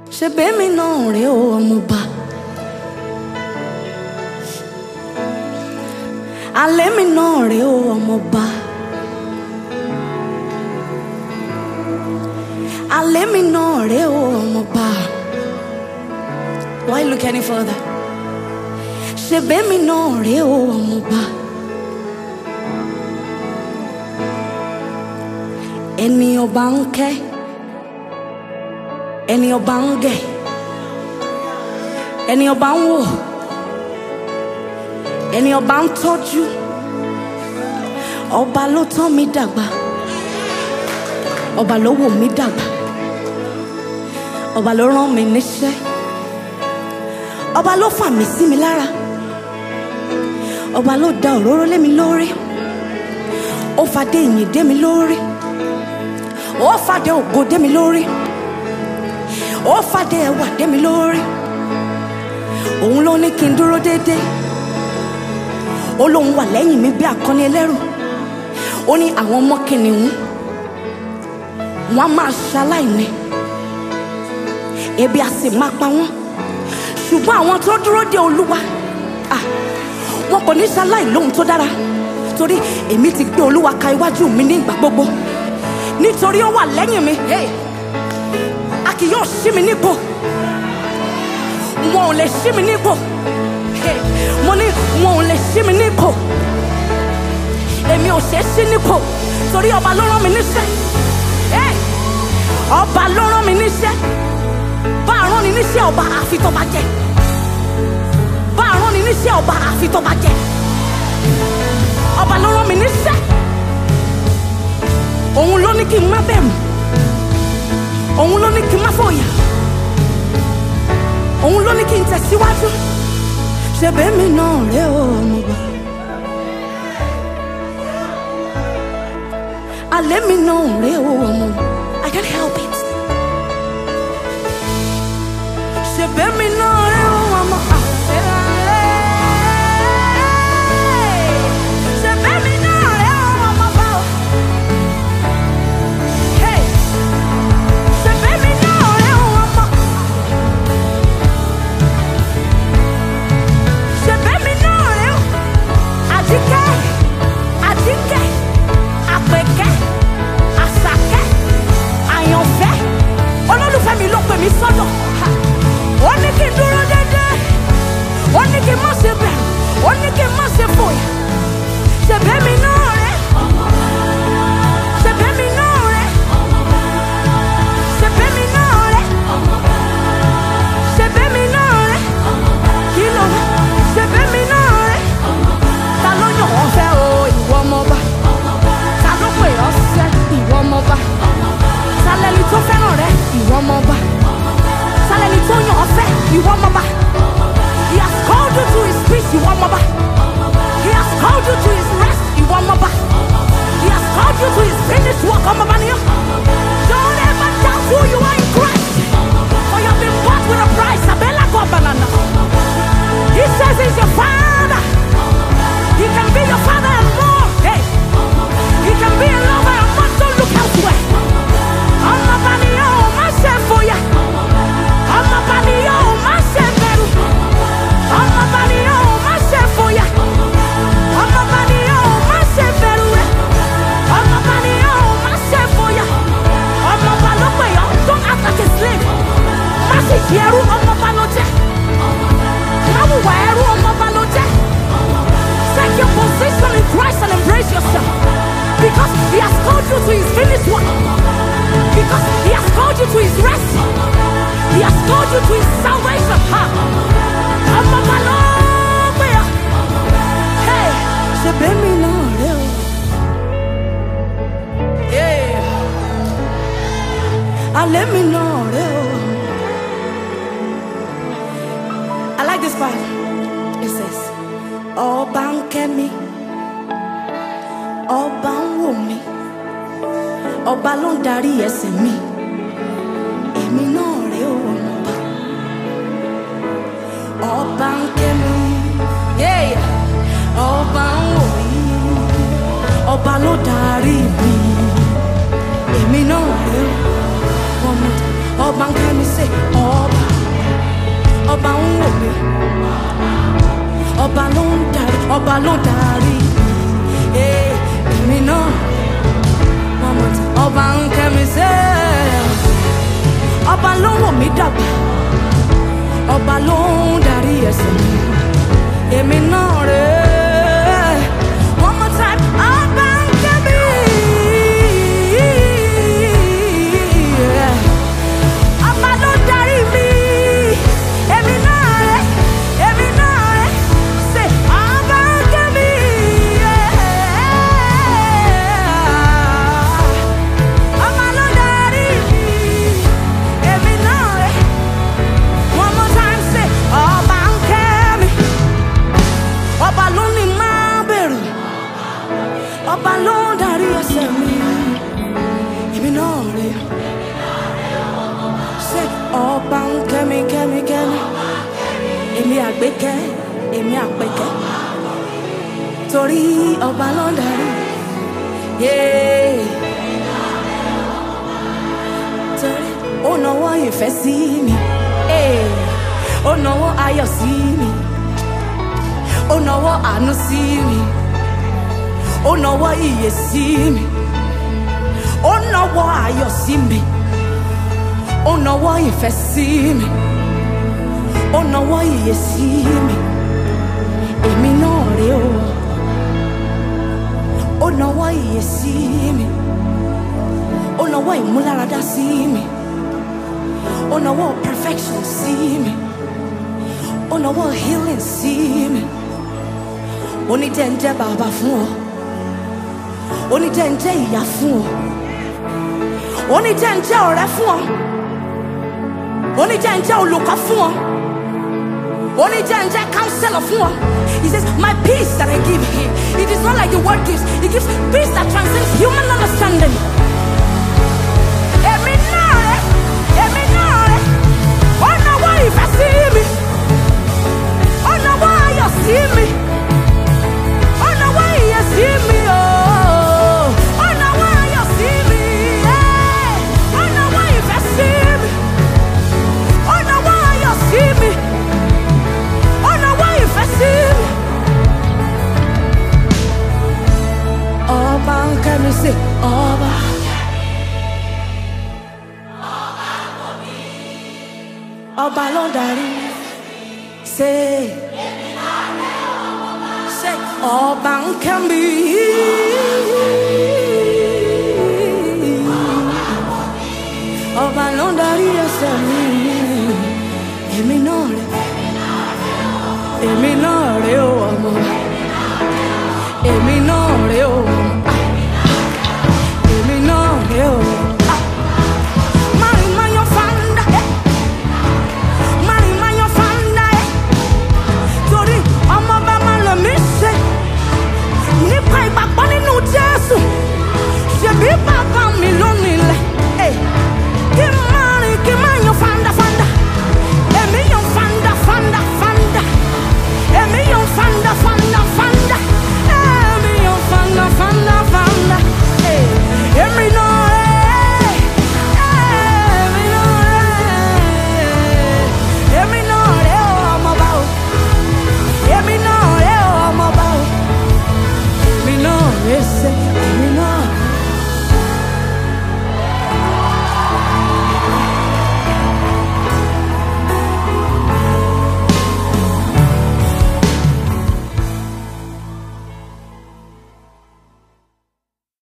ṣe bẹ́ẹ̀mi náà rèé o ọmọọba. alẹ́ mi náà rèé o ọmọọba. alẹ́ mi náà rèé o ọmọọba. Why look any further? ṣe bẹ́ẹ̀mi náà rèé o ọmọọba. ẹni ọba ń kẹ́ ẹni ọba ń gẹ̀ ẹni ọba ń wò ẹni ọba ń tọ́jú ọba ló tọ́ mi dàgbà ọba ló wò mí dàgbà ọba ló rán mi níṣẹ́ ọba ló fà mí sí mi lára ọba ló da òróró lé mi lórí ó fàdé ìyìn dé mi lórí ó fàdé ògo dé mi lórí ó fàdé ẹwà dé mi lórí òun ló ní kí n dúró déédéé ó lóun wà lẹ́yìn mi bí akọni ẹlẹ́rù ó ní àwọn ọmọ kìnìún wọn á máa ṣaláìní ebi á sì máa pa wọn ṣùgbọ́n àwọn tó dúró de olúwa ah, wọn kò ní ṣaláì lóhun tó dára torí èmi ti gbé olúwa ka iwájú mi ní ìgbà gbogbo nítorí ó wà lẹ́yìn mi hey, a kì yóò ṣí mi nípò wọn ò lè ṣí mi nípò hey, mo ní wọn ò lè ṣí mi nípò èmi ò ṣe é ṣí nípò torí ọba ló rán mi níṣẹ́ hey, ọba ló rán mi níṣẹ́ bá a rán ni níṣẹ́ ọba àfi tó bá jẹ́ bá a rán ni níṣẹ́ ọba àfi tó bá jẹ́ ọba ló rán mi níṣẹ́ òun ló ní kí n má bẹ̀rù òun ló ní kí n má fòyà òun ló ní kí n tẹ̀síwájú ṣe bẹ́ẹ̀ mi náà rẹ̀ ó ọmọọba alẹ́ mi náà rẹ̀ ó ọmọọba I can't help it ṣe bẹ́ẹ̀ mi náà rẹ̀ ó ọmọọba. Ṣe bẹ́ẹ̀ mi náà rẹ̀ ó ọmọọba o. Hey! Ṣe bẹ́ẹ̀ mi náà rẹ̀ ó ọmọ. Ṣe bẹ́ẹ̀ mi náà rẹ̀ ó. Àjíkẹ́, Àjíkẹ́, Àpèkẹ́, Àṣàkẹ́, Àyànfẹ́. Olólùfẹ́ mi ló pè mí sọ́dọ̀. Ha! Ó ní kí n dúró déédéé. Ó ní kí n má ṣe bẹ̀rù. Ó ní kí n má ṣe fòyà. Ṣe bẹ́ẹ̀ mi náà rẹ̀. Ṣe bẹ́ẹ̀ mi náà rẹ̀. Ṣe bẹ́ẹ̀ mi náà rẹ̀. Ṣe bẹ́ẹ̀ mi náà rẹ̀. Kí ló wá? Ṣe bẹ́ẹ̀ mi náà rẹ̀. Ta ló yàn wọ́n fẹ́ o ìwọ ọmọba? Ta ló pè ọ́ sẹ́ ìwọ ọmọba? Ta lẹni tó fẹ́ràn rẹ ìwọ ọmọba? Ta lẹni tó yàn ọ́ fẹ́ ìwọ ọmọba? He has called you to his peace ìwọ ọmọba. He has called you to his rest ìwọ ọmọba. He has called you to his finished work ọmọba ni ọ́. Don't ever doubt who you are in Christ. For you have been bought with a price. Abela Gobanana. He says he's your father. He can be your father and more. Hey, he can be a lover and more. Don't look elsewhere. Ọmọba ni yóò má ṣe fòyà. Ọmọba ni yóò má ṣe bẹ̀rù. Ọmọba ni yóò má ṣe fòyà. Ọmọba ni yóò má ṣe bẹ̀rù rẹ̀. Ọmọba ni yóò má ṣe fòyà. Ọmọba ló pè ọ́, don't act like a slave. Má sì di ẹrú, ọmọba ló jẹ́. Má wùwà ẹrú, ọmọba ló jẹ́. Take your position in Christ and embrace yourself. Because He has called you to His finished work. Because He has called you to His rest. He has called you to His salvation. Ha! Ọmọba ló pè ọ́. Hey! Ṣé bẹ́ẹ̀mi náà rẹ̀ o? Yeah. Alẹ́ mi náà rẹ̀ o. I like this part. It says, Ọba ń kẹ́ mi, ọba ń wò mí, ọba ló ń darí ẹsẹ̀ mi, èmi náà rè ó ọmọba. Ọba ń kẹ́ mi, yeah. ọba ń wò mí, ọba ló darí mi, èmi náà rè ó ọmọba. Ọba ń kẹ́ mi, say, ọba. ọba ń wò mí ọba ló ń darí ọba ló ń darí Ee, èmi náà wọ́n mọ̀ tí ọba ń kẹ́mi sẹ́ ọba ló ń wò mí dàgbà ọba ló ń darí ẹsẹ̀ mi èmi náà rè é one more time ọba ń kẹ́mi. Ọba ló ń darí mi, èmi náà rẹ̀, èmi náà rẹ̀, ṣe ọba ń kẹ́ mi. Ọba ló ń darí mi, èmi náà rẹ̀. One more time, say ọba ń kẹ́ mi. Ọba ló ní máa bẹ̀rù, ọba ló ń darí ẹsẹ̀ mi, èmi náà rẹ̀ ṣe ọba ń kẹ́mi kẹ́mi kẹ́mi èmi àgbékẹ́ èmi àpẹkẹ́ torí ọba ló ń darí yéé torí ó nawọ́ ìfẹ́ sí mi ee, ó nawọ́ ayọ̀ sí mi ó nawọ́ àánú sí mi ó nawọ́ ìyè sí mi ó nawọ́ ayọ̀ sí mi ó nawọ́ ìfẹ́ sí mi ó nawọ́ ìyè sí mi èmi náà rè o ó nawọ́ ìyè sí mi ó nawọ́ ìmúláradá sí mi ó nawọ́ perfection sí mi ó nawọ́ healing sí mi ó ní jẹ́ ń jẹ́ bàbá fún ọ ó ní jẹ́ ń jẹ́ ìyá fún ọ ó ní jẹ́ ń jẹ́ ọ̀rẹ́ fún ọ oníjẹ́njẹ́ olùkọ́ fún ọ oníjẹ́njẹ́ counselor fún ọ he says my peace that I give him it is not like the word gives it gives peace that transcends human understanding. èmi náà rẹ̀ èmi náà rẹ̀ ó nawọ́ ìfẹ́ sí mi ó nawọ́ ayọ̀ sí mi ó nawọ́ ìyè sí mi ooo ó nawọ́ ayọ̀ sí mi ẹ́ ó nawọ́ ìfẹ́ sí mi. ó nawọ́ ayọ̀ sí mi ó nawọ́ ìfẹ́ sí mi. ọba ń kẹ́ mi sí ọba. ọba ló ń darí ṣe ṣe ọba ń kẹ́ mi.